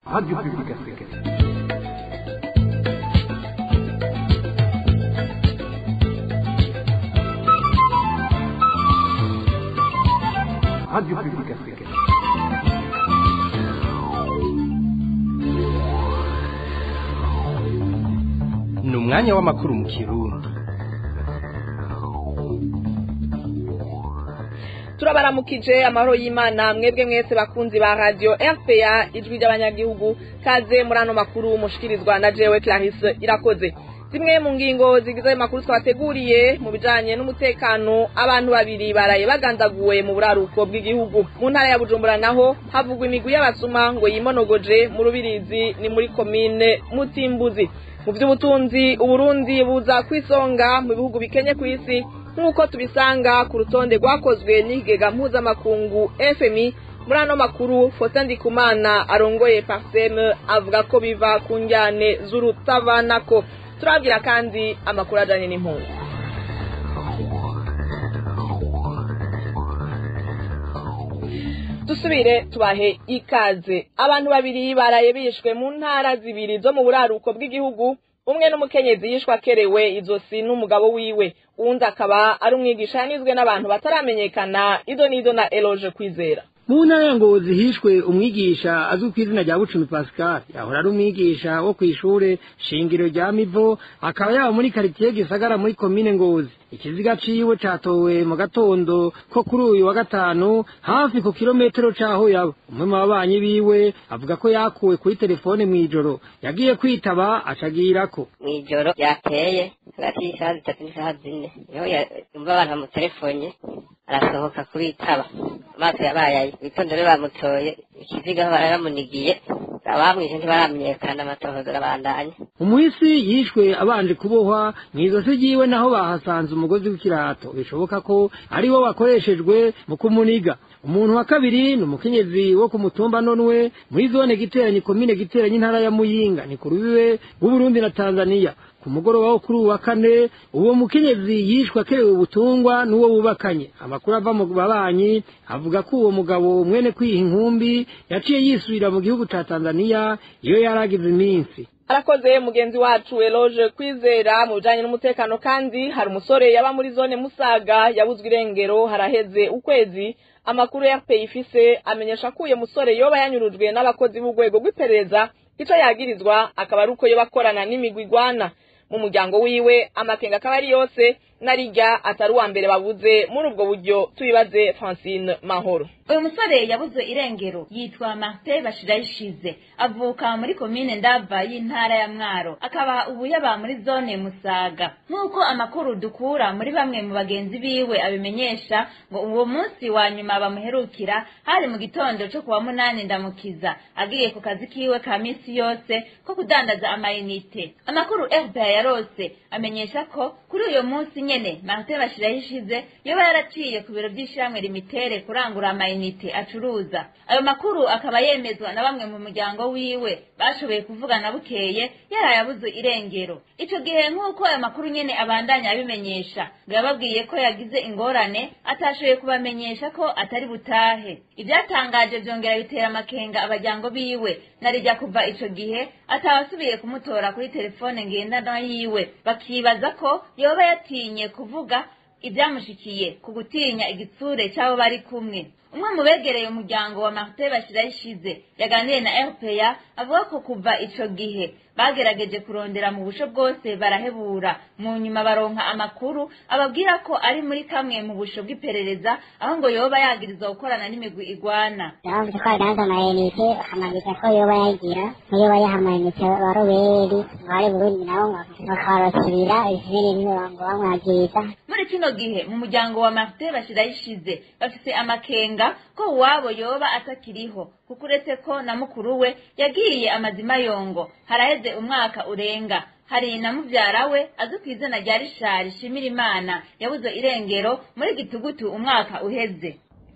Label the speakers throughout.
Speaker 1: Radio Publique Africaine. Radio Publique Africaine.
Speaker 2: ni umwanya w'amakuru mu kirundi
Speaker 3: turabaramukije amahoro y'imana mwebwe mwese bakunzi ba radio rpa ijwi ry'abanyagihugu kaze muri ano makuru mushikirizwa na jewe clarisse irakoze zimwe mu ngingo zigize ayo makuru twabateguriye mu bijanye n'umutekano abantu babiri baraye bagandaguwe mu buraruko bw'igihugu mu ntara ya bujumbura naho havugwa imigwi y'abasuma ngo yimonogoje mu rubirizi ni muri komine mutimbuzi mu by'ubutunzi uburundi buza kwisonga mu bihugu bikenye ku isi nk'uko tubisanga ku rutonde rwakozwe n'ikigega mpuzamakungu fmi muri ano makuru fosa ndikumana arongoye parseme avuga ko biva ku njyane z'urutavanako turabwira kandi amakuru ajanye n'impunzi dusubire tubahe ikaze abantu babiri baraye bishwe mu ntara zibiri zo mu buraruko bw'igihugu umwe n'umukenyezi yishwe akerewe izosi n'umugabo wiwe uwundi akaba ari umwigisha yanizwe n'abantu bataramenyekana ido n'ido na eloge kwizera
Speaker 4: mu ntara ya ngozi hishwe umwigisha azwi ku izina rya bucumi pascal yahora ari umwigisha wo ku ishure shingiro rya mivo akaba yaba muri karitiye gisagara muri komine ngozi ikiziga ciwe catowe mu gatondo ko kuri uyu wa gatanu hafi ku kilometero c'aho yaba umwe mu babanyi biwe avuga ko yakuwe kuri telefone mw'ijoro yagiye kwitaba acagirako
Speaker 5: mw'ijoro ryateye hagati y'isaha zitatu n'isaha zine niho yumva abantu bamutelefone arasohoka kubitaba amaso yabayaye witondo rero bamutoye ikiziga aho baramunigiye abamwishe ntibaramenyekana amatohozo arabandanya
Speaker 4: umuhisi yishwe abanje kubohwa mw'izosi ryiwe naho bahasanze umugozi w'ikirato bishoboka ko ari wo wakoreshejwe mu kumuniga umuntu wa kabiri ni umukenyezi wo ku mutumba nonwe muri zone giteranyi komine giteranyi intara ya muyinga ni ku rubibe rw'uburundi na tanzaniya ku mugoroba wo kuri uwa kane uwo mukenyezi yishwe akerewe ubutungwa n'uwo bubakanye amakuru ava mu babanyi avuga ko uwo mugabo mwene kwiha inkumbi yaciye yisubira mu gihugu ca tanzaniya iyo yari agize iminsi
Speaker 3: arakoze mugenzi wacu eloge kwizera mu bijanye n'umutekano kandi hari umusore yaba muri zone musaga yabuzwe irengero haraheze ukwezi amakuru ya rpa ifise amenyesha ko uyo musore yoba yanyurujwe n'abakozi b'urwego rw'iperereza ico yagirizwa akaba ari uko yoba akorana n'imigwi igwana mu muryango wiwe amakenga akaba ari yose narirya atari uwa mbere babuze muri ubwo buryo tubibaze francine mahoro
Speaker 6: uyu musore yabuze irengero yitwa martin bashirayishize avuka muri komine ndava y'intara ya mwaro akaba ubu yaba muri zone musaga nk'uko amakuru dukura muri bamwe mu bagenzi biwe abimenyesha ngo uwo munsi wa nyuma bamuherukira hari mu gitondo cyo kuwa munani ndamukiza agiye ku kazi kiwe ka minsi yose ko kudandaza amayinite amakuru fda yarose amenyesha ko kuri uyo munsi nyene martin bashirayishize yoba yaraciye ku biro by'ishyirahamwe limitere kurangura amayinite acuruza ayo makuru akaba yemezwa na bamwe mu muryango wiwe bashoboye kuvugana bukeye yaraye abuze irengero ico gihe nk'uko ayo makuru nyene abandanya abimenyesha ngo yababwiye ko yagize ingorane atashoboye kubamenyesha ko atari butahe ibyatangaje vyongera bitera amakenga abajyango biwe narijya kuva ico gihe atabasubiye kumutora kuri telefone ngendanwa yiwe bakibaza ko yoba yatinye kuvuga ibyamushikiye ku gutinya igitsure cy'abo bari kumwe umwe mu begereye umuryango wa martin bashirayishize yaganiriye na rpa avuga ko kuva ico gihe bagerageje kurondera mu busho bwose barahebura mu nyuma baronka amakuru ababwira ko ari muri kamwe mu busho bw'iperereza aho ngo yoba yagiriza gukorana n'imigwi igwana
Speaker 7: yavuze ko adanza amayinite amanite ko yoba yagira niyo yoba yaha amayinite wa roberi bari burundi nabo bakarasubira izindi ngo bamwagiriza
Speaker 6: muri kino gihe mu muryango wa martin bashirayishize bafise amakenga ko uwabo yoba atakiriho kuko uretse ko na mukuru we yagiye amazima yongo haraheze umwaka urenga hari na muvyara we azwi ku izina rya rishari shimira imana yabuze irengero muri gitugutu umwaka uheze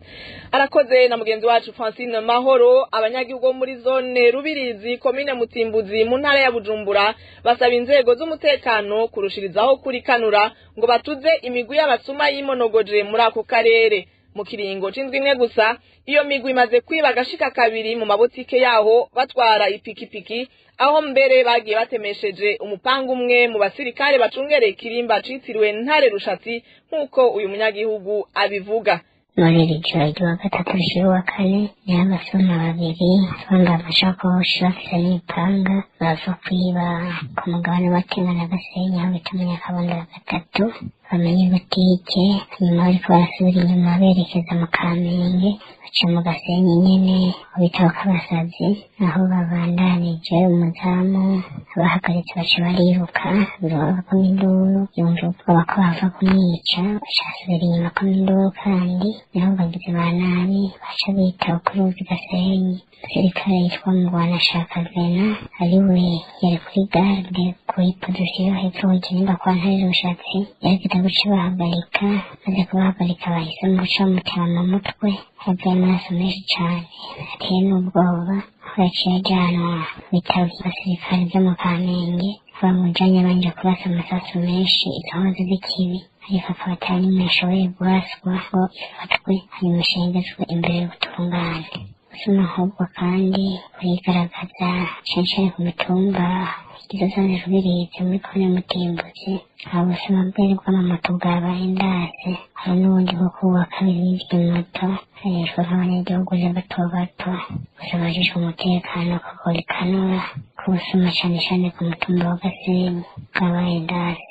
Speaker 3: arakoze na mugenzi wacu francine mahoro abanyagihugu bo muri zone rubirizi komine mutimbuzi mu ntara ya bujumbura basaba inzego z'umutekano kurushirizaho kurikanura ngo batuze imigwi y'abasuma y'imonogoje muri ako karere mu kiringo c'indwi imwe gusa iyo migwi imaze kwiba agashika kabiri mu mabotike yaho batwara ipikipiki aho mbere bagiye batemesheje umupanga umwe mu basirikare bacungereye ikirimba citiriwe ntare rushatsi nk'uko uyu munyagihugu abivuga
Speaker 7: muri iri joro ry'uwa gatatu ry'uwa kane niho abasuma babiri bambaye amashakoshi bafite n'imipanga baza kwiba ku mugabane wa tenga na gasenyi aho bita munyakabondo ya gatatu bamenye butike nyuma bariko barasubira inyuma berekeza mu kamenge baca mu gasenyi nyene mu bitabo k'abasazi aho babandanije umuzamu abahagaritse baca bariruka biroba ko induru yumva ubwoba ko bava kumwica baca basubira inyuma ko induru kandi niho bagizi ba nabi baca bita kuri uzi gasenyi umusirikare yitwa mugwanashaka vena ari we yari kuri garde kuri pozisiyo hepfo w'ikinimba kwa ntare rushatsi yaragenda guca bahagarika maze kubahagarika bahisemo guca bamutema mu mutwe havuye amaraso menshi cane ateye n'ubwoba aho yaciye ajyanwa mu bitaro by'abasirikare byo mu kamenge bamujanye banje kurasa amasasu menshi inkozi z'ikibi ariko akaba atari nimwe ashoboye guhaswa ngo ifatwe hanyuma ishengezwe imbere y'ubutungane usuma ahubwo kandi burigaragaza cane cane ku mitumba izo zone rubirizi muri kone mutimbuzi hari ubusuma bwari bw'amamoto bwabaye ndase hari n'ubundi bwo kuwa kabiri bw'imoto hejwe nk'abanyagihugu bato bato gusa bajejwe umutekano kagora ikanura kubusuma cane cane ku mutumba wa gasenyi bwabaye ndase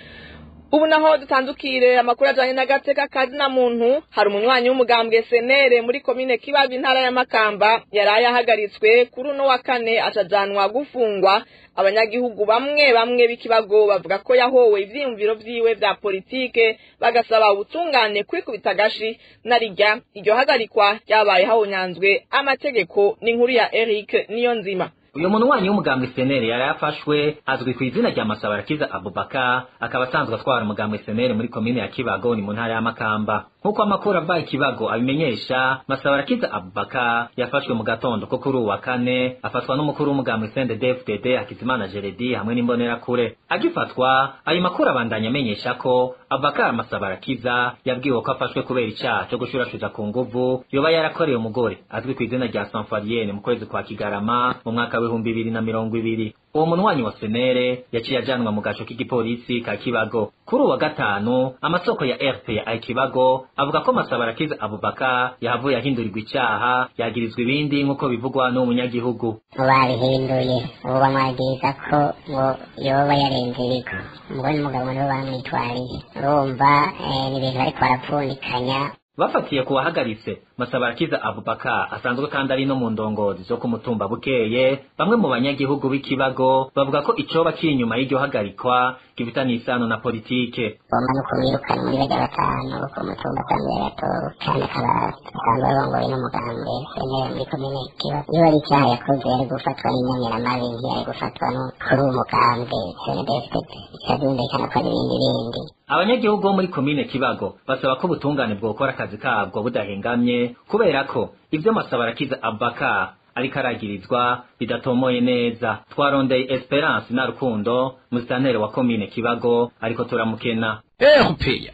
Speaker 3: ubu naho dutandukire amakuru ajanye n'agateka kazina muntu hari umunywanyi w'umugambwe senere muri komine kibabi intara ya makamba yaraye ahagaritswe kuri uno wa kane acajanwa gufungwa abanyagihugu bamwe bamwe b'ikibago bavuga ko yahowe ivyiyumviro vyiwe vya politike bagasaba ubutungane kwikubita agashi narirya iryo hagarikwa ryabaye hahonyanzwe amategeko n'inkuru ya Eric Niyonzima
Speaker 8: uyu munywanyi w'umugambwe senere yari yafashwe azwi ku izina rya masabarakiza abubaka akaba asanzwe atwara umugambwe senere muri komine ya kibago ni mu ntara ya makamba nk'uko amakuru ava ikibago abimenyesha masabarakiza abubaka yafashwe mu gatondo ko kuri uwu wa kane afatwa n'umukuru w'umugambwe sndfdd hakizimana jeredi hamwe n'imbonerakure agifatwa ayo makuru abandanya amenyesha ko abubakar masabarakiza yabwiwe ko afashwe kubera icaha co gushurashuza ku nguvu yoba yarakoreye umugore azwi ku izina rya sanfariyene mu kwezi kwa kigarama mu mwaka w'ibihumbi bibiri na mirongo ibiri uwo munywanyi wa senere yaciye ajanwa mu gaco k'igipolisi ka kibago kuri uwa gatanu amasoko ya rpa ikibago avuga ko masabarakiza abubaka yahavuye ahindurirwa icaha yagirizwa ibindi nk'uko bivugwa n'uwo munyagihugu
Speaker 7: babihinduye ubu bamwagiriza ko ngo yoba yarenze ibigo umugore n'umugabo nibo bamwitwariye urumva eh, ni ibintu bariko barapfundikanya
Speaker 8: bafatiye ku wahagaritse masabarakiza abubaka asanzwe kandi ari no mu ndongozi zo ku mutumba bukeye bamwe mu banyagihugu b'ikibago bavuga ko icoba kiri inyuma y'iryo hagarikwa gifitanye isano na politike
Speaker 7: bomba no kumwirukana muri bajya batanu bo ku mutumba asanzwe yagatowe kandi akaba asanzwe arongoye n'umugambwe senere muri komine kiba iyo ari icyaha yakoze yari gufatwa n'inyamiramabi ntiyari gufatwa no kuri uwo mugambwe senedefted ikazumvikana ko ari ibindi bindi
Speaker 8: abanyagihugu bo muri komine kibago basaba ko ubutungane bwokora akazi kabwo budahengamye kubera ko ivyo masabarakiza abubaka ariko aragirizwa bidatomoye neza twarondeye esperance na rukundo musitanteri wa komine kibago ariko turamukena
Speaker 2: erupeya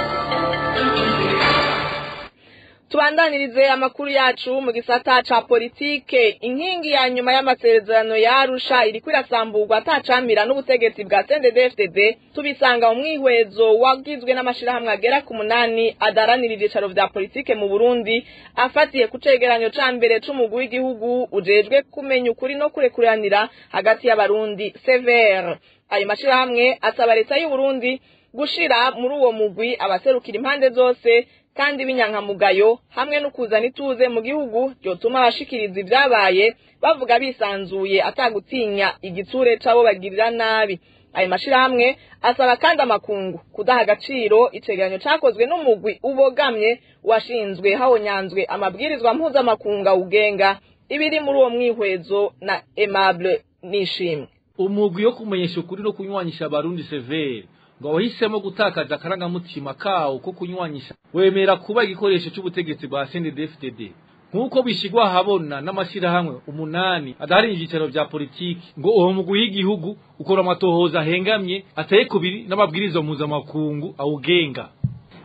Speaker 3: tubandanirize amakuru yacu mu gisata ca politike inkingi ya nyuma y'amasezerano ya Arusha iriko irasamburwa atacamira n'ubutegetsi bwa CNDD-FDD tubisanga mu mwihwezo wagizwe n'amashirahamwe agera ku munani adaranira ivyicaro vya politike mu Burundi afatiye ku cegeranyo ca mbere c'umugwi w'igihugu ujejwe kumenya ukuri no kurekuranira hagati y'abarundi severe ayo mashirahamwe asaba leta y'u Burundi gushira muri uwo mugwi abaserukira impande zose kandi b'inyankamugayo hamwe no kuzana ituze mu gihugu ryotuma abashikiriza ibyabaye bavuga bisanzuye atagutinya igitsure c'abo bagirira nabi ayo mashirahamwe asaba kandi amakungu kudaha agaciro icegeranyo cakozwe n'umugwi ubogamye washinzwe hahonyanzwe amabwirizwa mpuzamakungu awugenga ibiri muri uwo mwihwezo na Aimable Nishimwe
Speaker 9: umugwi wo kumenyesha ukuri no kunywanisha abarundi severe ngo wahisemo gutakaza akarangamutima kawo ko kunywanyisha wemera kuba igikoresho cy'ubutegetsi bwa CNDD-FDD nk'uko bishyirwa ahabona n'amashyirahamwe umunani adahari ibyicaro bya politiki ngo uwo mugwi w'igihugu ukora amatohoza ahengamye ateye kubiri n'amabwiriza mpuzamakungu awugenga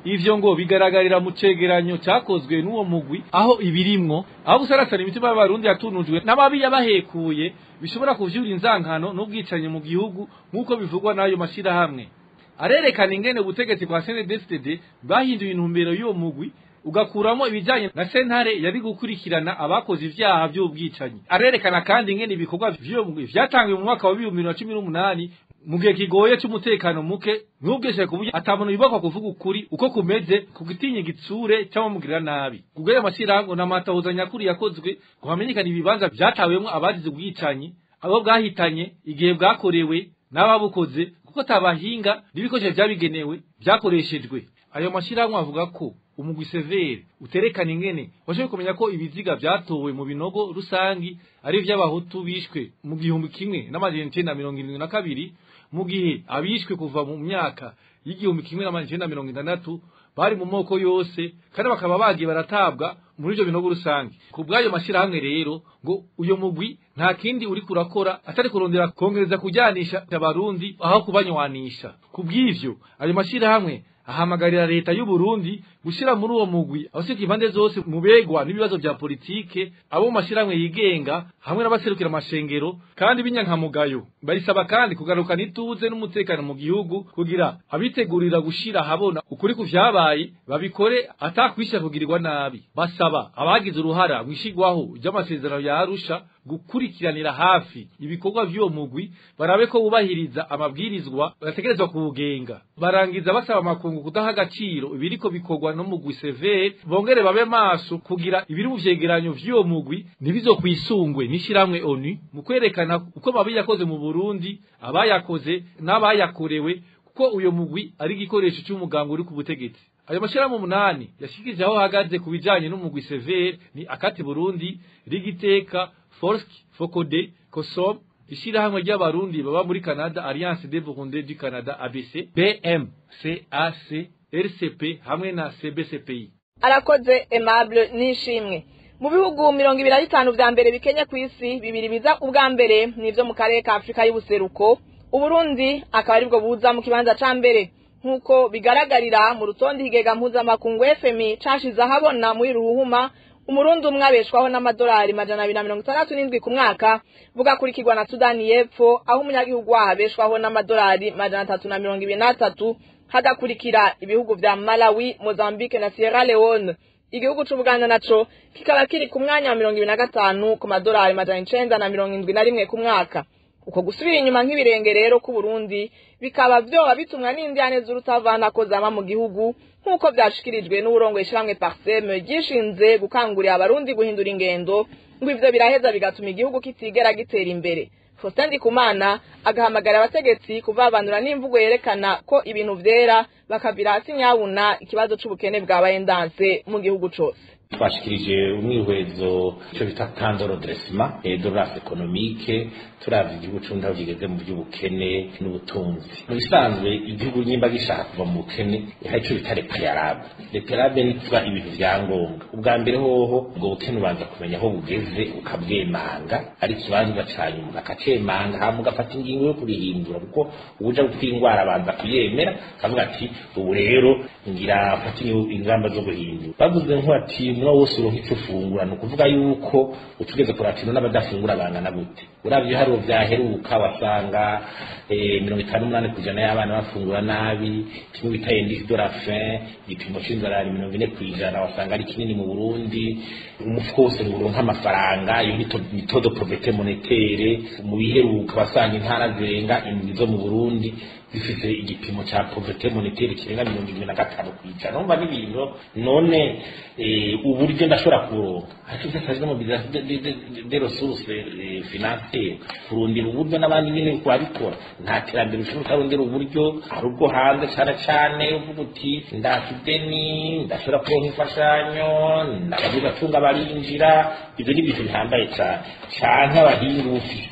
Speaker 9: ivyo ngo bigaragarira mu cegeranyo cakozwe n'uwo mugwi aho ibirimwo aho gusarasana imitima y'abarundi yatunujwe n'ababi yabahekuye bishobora kuvyura inzankano n'ubwicanyi mu gihugu nk'uko bivugwa n'ayo mashirahamwe arerekana ingene ubutegetsi bwa CNDD-FDD bwahinduye intumbero y'uwo mugwi ugakuramo ibijanye na sentare yari gukurikirana abakoze ivyaha vy'ubwicanyi arerekana kandi ingene ibikorwa vy'uwo mugwi vyatangiwe mu mwaka wa bibiri na cumi n'umunani mu gihe kigoye c'umutekano muke n'ubweshe ku buryo ata muntu yubakwa kuvuga ukuri uko kumeze ku gitinye igitsure c'abamugirira nabi kubw'ayo mashyirahamwe n'amatahuza nyakuri yakozwe ngo hamenyekane ibibanza vyatawemwo abagize ubwicanyi abo bwahitanye igihe bwakorewe n'ababukoze kuko tabahinga n'ibikoresho vyabigenewe vyakoreshejwe ayo mashyirahamwe avuga ko umugwi severe uterekana ingene washoboye kumenya ko ibiziga vyatowe mu binogo rusangi ari ivy'abahutu bishwe mu gihumbi kimwe n'amajana icenda mirongo irindwi na kabiri mu gihe abishwe kuva mu myaka y'igihumbi kimwe n'amajana icenda mirongo itandatu bari mu moko yose kandi bakaba bagiye baratabwa muri ivyo binogo rusange ku bw'ayo mashyirahamwe rero ngo uyo mugwi nta kindi uri kurakora atari kurondera kongereza kujyanisha abarundi aho kubanywanisha ku bw'ivyo ayo mashyirahamwe ahamagarira leta y'u Burundi gushira muri uwo mugwi abasika impande zose mu begwa n'ibibazo vya politike abo mu mashiramwe yigenga hamwe n'abaserukira amashengero kandi b'inyankamugayo barisaba kandi kugarukana ituze n'umutekano mu gihugu kugira abitegurira gushira habona ukuri ku vyabaye babikore atakwisha kugirirwa nabi basaba abagize uruhara mwishigwaho ry'amasezerano ya Arusha gukurikiranira hafi ibikorwa vy'uwo mugwi barabe ko bubahiriza amabwirizwa bategerezwa kubugenga barangiza basaba amakungu kudaha agaciro ibiriko bikorwa no mugwi severe bongere babe maso kugira ibiri mu vyegeranyo vy'uwo mugwi ntibizokwisungwe n'ishiramwe onu mu kwerekana uko mabi yakoze mu Burundi abayakoze n'abayakorewe kuko uyo mugwi ari igikoresho c'umuganga uri ku butegetsi ayo mashirahamwe umunani yashikije aho hagaze ku bijanye n'umugwi severe ni akati Burundi rigiteka Forsk Fokode Kosom ishirahamwe ry'abarundi baba muri Canada Alliance des Burundais du Canada ABC BM CAC RCP hamwe na CBCPI
Speaker 3: arakoze Aimable nishimwe mu bihugu mirongo ibiri na bitanu vya mbere bikenye ku isi bibiri biza ubwa mbere nivyo mu karere ka Afurika y'ubuseruko Uburundi akaba aribwo buza mu kibanza ca mbere nk'uko bigaragarira mu rutonde higega mpuzamakungu FMI cashize ahabona muri ruhuma umurundi umwe abeshwaho n'amadolari majana abiri na mirongo itandatu n'indwi ku mwaka bugakurikirwa na sudani y'epfo aho umunyagihugu waho abeshwaho n'amadolari majana atatu na mirongo ibiri n'atatu hagakurikira ibihugu vya malawi mozambique na sierra leone igihugu c'ubuganda naco kikaba kiri ku mwanya wa mirongo ibiri na gatanu ku madolari majana icenda na mirongo indwi na rimwe ku mwaka uko gusubira inyuma nk'ibirenge rero k'uburundi bikaba vyoba bitumwa n'indyane z'urutavanako zama mu gihugu nk'uko vyashikirijwe n'uburongoye ishiramwe parseme ryishinze gukangurira abarundi guhindura ingendo ngo ivyo biraheza bigatuma igihugu kitigera gitera imbere Faustin Ndikumana agahamagara abategetsi kuvabanura n'imvugo yerekana ko ibintu vyera bakavira hasi nyabuna ikibazo c'ubukene bwabaye ndanse mu gihugu cose
Speaker 10: twashikirije umwihwezo ico bita tandoro dresima dorasi ekonomike turavye igihugu c'uburundi aho kigeze mu vy'ubukene n'ubutunzi mu bisanzwe igihugu nyimba gishaka kuva mu bukene hari ico bita repayarabe repayarabe ni kuba ibintu vya ngombwa ubwa mbere hoho ubwo bukene ubanza kumenya aho bugeze ukabwemanga ari ikibanza ca nyuma ukacemanga hama ugafata ingingo yo kurihindura kuko ubuja gupfa ingwara abanza kuyemera akavuga ati ubu rero ngira afata ingamba zo guhindura bavuze nko ati umwe wose uronka ico ufungura ni ukuvuga yuko utugeze kuratino n'abadafungura bangana gute uravye hari vyaheruka wasanga mirongo itanu n'umunani kw'ijana y'abana bafungura nabi kimwe bita indice de la faim igipimo c'inzara ari mirongo ine kw'ijana wasanga ari kinini mu burundi umufuko wose ngo uronke amafaranga iyo ni todo pauvreté monétaire mu biheruka wasanga intara zirenga indwi zo mu burundi zifise igipimo ca pauvreté monétaire kirenga mirongo irindwi na gatanu kw'ijana numva n'ibintu none uburyo ndashobora kuronka ariko vyasazwe mu de ressources financières kurondera uburyo n'abandi nyene kubabikora nta terambere ushobora utarondera uburyo hari ubwo hanze cane cane uvuga uti ndafideni ndashobora kuronka imfashanyo ndabagize atunga barinjira ivyo ni ibintu bihambaye cane canke abahinga ufise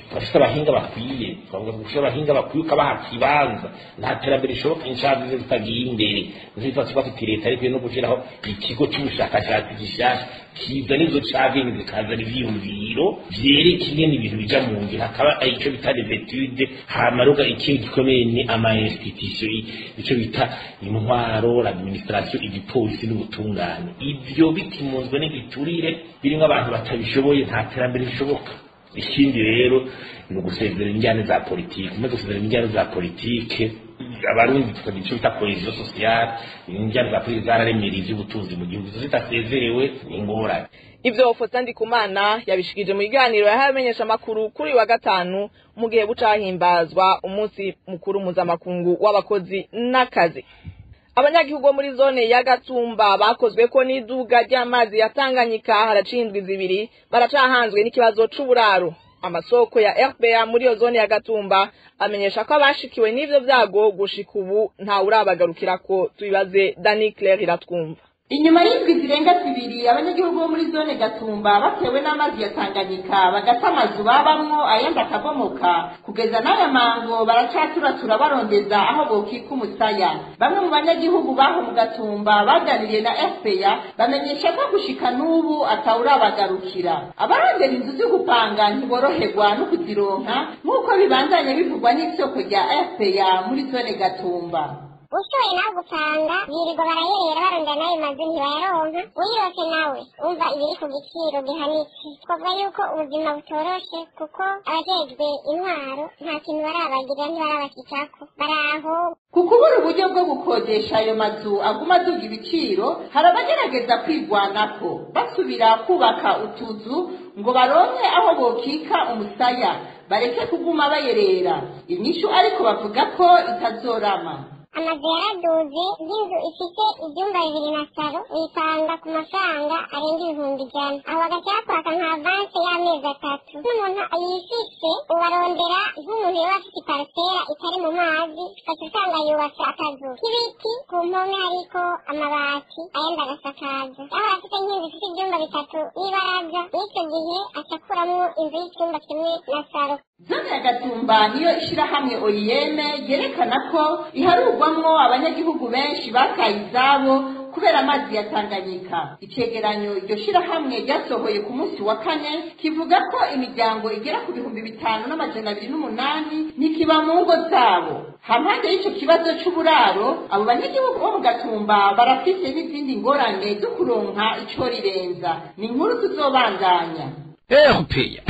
Speaker 10: bafite abahinga bakwiye twavuga ko abahinga bakwiye ukabaha kibanza nta terambere rishoboka inshazi ze zitagiye imbere nziza tuba tuti leta ariko no gushyiraho ikigo cy'ubushakashatsi gishyashya kiza n'izo cageni zikazana ivyiyumviro vyereka ingene ibintu bija mu ngiro hakaba ico bita les etudes hama ruga ikindi gikomeye ni ama institution ico bita intwaro l'administration igipolisi n'ubutungane ivyo bitimunzwe n'igiturire birimwo abantu batabishoboye nta terambere rishoboka ikindi rero ni ugusezera injyane za politike umaze gusezera injyane za politike abarundi tukagira icyo bita cohesion sociale injyane za politike zararemereye ivy'ubutunzi mu gihugu izo zidasezerewe ni ingorane
Speaker 3: ivyo Faustin Ndikumana yabishikije mu biganiro yahaye amenyesha makuru kuri wa gatanu mu gihe bucahimbazwa umunsi mukuru mpuzamakungu w'abakozi n'akazi abanyagihugu bo muri zone ya Gatumba bakozwe ko n'iduga ry'amazi ya Tanganyika haracindwi zibiri baracahanzwe n'ikibazo c'uburaro amasoko ya RPA muri iyo zone ya Gatumba amenyesha ko abashikiwe n'ivyo vyago gushika ubu nta urabagarukirako tubibaze Dani Claire iratwumva
Speaker 11: inyuma y'indwi zirenga zibiri abanyagihugu bo muri zone gatumba batewe n'amazi ya tanganyika bagata amazu babamwo ayandi akabomoka kugeza n'aya mango baracaturatura barondeza aho bokika umusaya bamwe mu banyagihugu baho mu gatumba baganiriye na fpa bamenyesha ko gushika n'ubu atawurabagarukira abarondera inzu zo gupanga ntiboroherwa no kuzironka nk'uko bibandanye bivugwa n'isoko rya fpa muri zone gatumba
Speaker 7: ushoye nawe gupanga birirwa barayerera barondera n'ayo mazu ntibayaronka uyirose nawe umva ibiri ku giciro gihanitse twavuga yuko ubuzima butoroshe kuko abajejwe intwaro nta kintu barabagirira ntibarabashikako baraho
Speaker 11: ku kubura uburyo bwo gukodesha ayo mazu aguma aduga ibiciro hari abagerageza kwigwanako basubira kubaka utuzu ngo baronke aho bokika umusaya bareke kuguma bayerera inyishu ariko bavuga ko itazorama
Speaker 7: amazu yaraduze y'inzu ifite ibyumba bibiri na saro uyipanga ku mafaranga arenga ibihumbi ijana aho bagahita bakwaka nka avanse y'amezi atatu n'umuntu yifise ubarondera nk'umuntu yaba afite iparisera itari mu mazi ugaca usanga yubatse akazu k'ibiti ku mpome hariko amabati ayandi agasakaza aho afite nk'inzu ifite ibyumba bitatu n'ibaraza n'icyo gihe acakuramwo inzu y'icyumba kimwe na saro
Speaker 11: zone ya gatumba niyo ishirahamwe oyiyeme ryerekana ko iharurwamwo abanyagihugu benshi bakaye izabo kubera amazi ya tanganyika icegeranyo iryo shirahamwe ryasohoye ku munsi wa kane kivuga ko imiryango igera ku bihumbi bitanu n'amajana abiri n'umunani ntikiba mu ngo zabo hampande y'ico kibazo c'uburaro abo banyagihugu bo mu gatumba barafise n'izindi ngorane zo kuronka ico rirenza ni inkuru tuzobandanya
Speaker 2: erupeya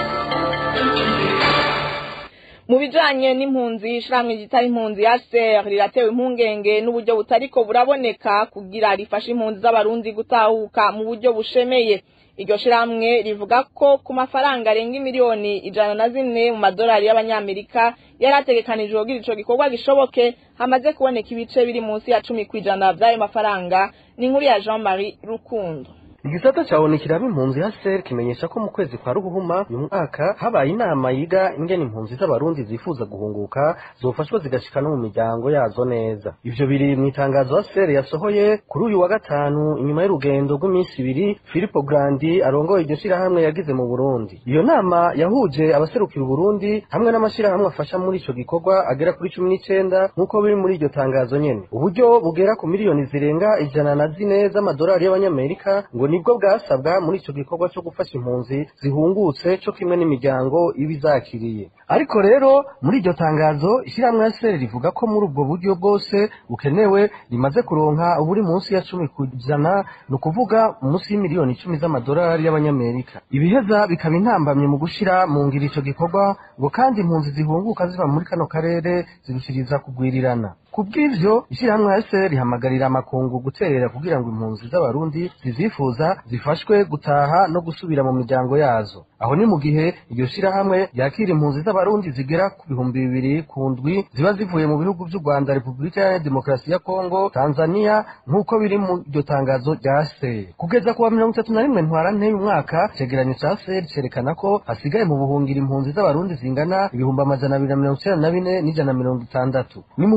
Speaker 3: mu bijanye n'impunzi ishirahamwe ryitwa impunzi ya ser riratewe impungenge n'uburyo butariko buraboneka kugira rifashe impunzi z'abarundi gutahuka mu buryo bushemeye iryo shirahamwe rivuga ko ku mafaranga arenga miliyoni ijana na zine mu madolari y'abanyamerika yari ategekanijwe kugira ico gikorwa gishoboke hamaze kuboneka ibice biri munsi ya cumi kw'ijana vy'ayo mafaranga ni inkuru ya jean marie rukundo
Speaker 12: igisata cabonekera impunzi ya ser kimenyesha ko mu kwezi kwa ruhuhuma uyu mwaka habaye inama yiga ingene impunzi z'abarundi zifuza guhunguka zofashwa zigashika no mu miryango yazo neza ivyo biri mu itangazo ya ser yasohoye kuri uyu wa gatanu inyuma y'urugendo rw'iminsi ibiri filipo grandi arongoye iryo shirahamwe yagize mu burundi iyo nama yahuje abaserukira uburundi hamwe n'amashirahamwe afasha muri ico gikorwa agera kuri cumi n'icenda nk'uko biri muri iryo tangazo nyene uburyo bugera ku miliyoni zirenga ijana na zine z'amadolari y'abanyamerika ngo nibwo bwasabwa muri ico gikorwa cyo gufasha impunzi zihungutse co kimwe n'imiryango iba izakiriye ariko rero muri iryo tangazo ishyirahamwe ya seri rivuga ko muri ubwo buryo bwose bukenewe rimaze kuronka uburi munsi ya cumi ku ijana ni ukuvuga munsi y'imiliyoni icumi z'amadolari y'abanyamerika ibiheza bikaba intambamye mu gushira mu ngiro ico gikorwa ngo kandi impunzi zihunguka ziva muri kano karere zirushiriza kugwirirana kubw'ivyo ishyirahamwe ya seri rihamagarira amakungu guterera kugira ngo impunzi z'abarundi zizifuza zifashwe gutaha no gusubira mu miryango yazo aho ni mu gihe iryo shirahamwe ryakira impunzi z'abarundi zigera ku bihumbi bibiri ku ndwi ziba zivuye mu bihugu vy'u rwanda repubulika ya demokarasi ya kongo tanzania nk'uko biri mu iryo tangazo rya seri kugeza ku wa mirongo itatu na rimwe ntwarante y'umwaka icegeranyo ca seri cerekana ko hasigaye mu buhungiro impunzi z'abarundi zingana ibihumbi amajana abiri na mirongo icenda na bine n'ijana na mirongo itandatu ni mu gihe kuva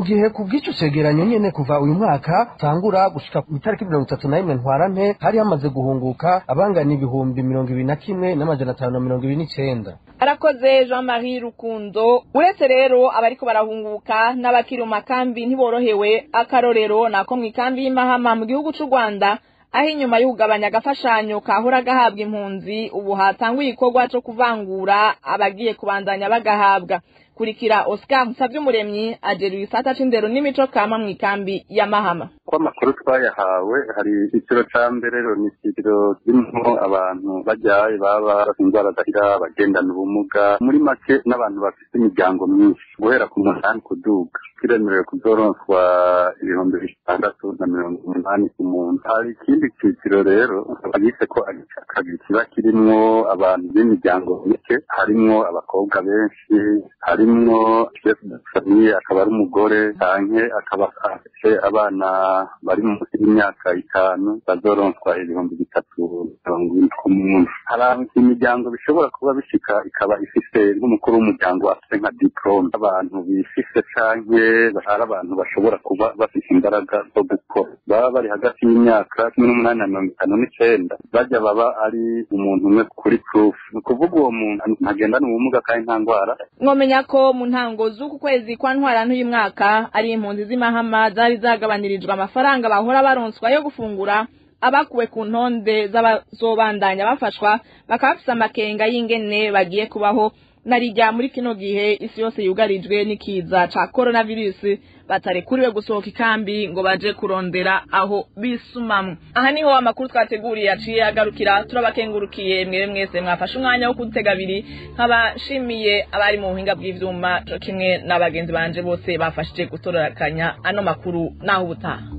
Speaker 12: bw'icyo cegeranyo nyene kuva uyu mwaka tangura gushika ku itariki mirongo itatu na rimwe ntwarante hari hamaze guhunguka abangana ibihumbi mirongo ibiri na kimwe n'amajana atanu na mirongo ibiri n'icenda
Speaker 3: arakoze jean marie rukundo uretse rero abariko barahunguka n'abakiri mu makambi ntiborohewe akarorero nako mu ikambi y'imahama mu gihugu c'u rwanda aho inyuma yo kugabanya agafashanyo kahora gahabwa impunzi ubu hatanguye igikorwa co kuvangura abagiye kubandanya bagahabwa kurikira oscar nsavyumuremyi ajeruye isata c'indero n'imico kama mu ikambi ya mahama
Speaker 13: ko amakuru twayahawe hari icyiciro ca mbere rero ni icyiciro kirimo abantu bajyaye baba bafite indwara zahira bagendana ubumuga muri make n'abantu bafite imiryango myinshi guhera ku munani kuduga kiremerewe kuzoronswa ibihumbi bitandatu na mirongo umunani ku muntu hari ikindi cyiciro rero bagise ko ari icya kabiri kiba kirimwo abantu b'imiryango mike harimwo abakobwa benshi harimwo chef de famille akaba ari umugore canke akaba afite abana bari munsi y'imyaka itanu bazoronswa ibihumbi bitatu mirongo ine ku muntu hari imiryango bishobora kuba bishika ikaba ifise nk'umukuru w'umuryango afite nka diplome abantu bifise canke hari abantu bashobora kuba bafite imbaraga zo gukora baba bari hagati y'imyaka cumi n'umunani na mirongo itanu n'icenda bajya baba ari umuntu umwe kuri proof ni ukuvuga uwo muntu ntagendana ubumuga kandi nta ndwara
Speaker 3: mwomenya ko mu ntango z'uku kwezi kwa ntwarante uyu mwaka ari impunzi z'imahama zari zagabanirijwe amafaranga bahora baronswa yo gufungura abakuwe ku ntonde z'abazobandanya bafashwa bakaba bafise amakenga y'ingene bagiye kubaho narijya muri kino gihe isi yose yugarijwe n'ikiza ca coronavirus batarekuriwe gusohoka ikambi ngo baje kurondera aho bisumamwe aha niho amakuru twateguriye yaciye agarukira turabakengurukiye mwere mwese mwafashe umwanya wo kudutega abiri nkabashimiye abari mu buhinga bw'ivyuma co kimwe n'abagenzi banje bose bafashije gutororokanya ano makuru naho ubutaha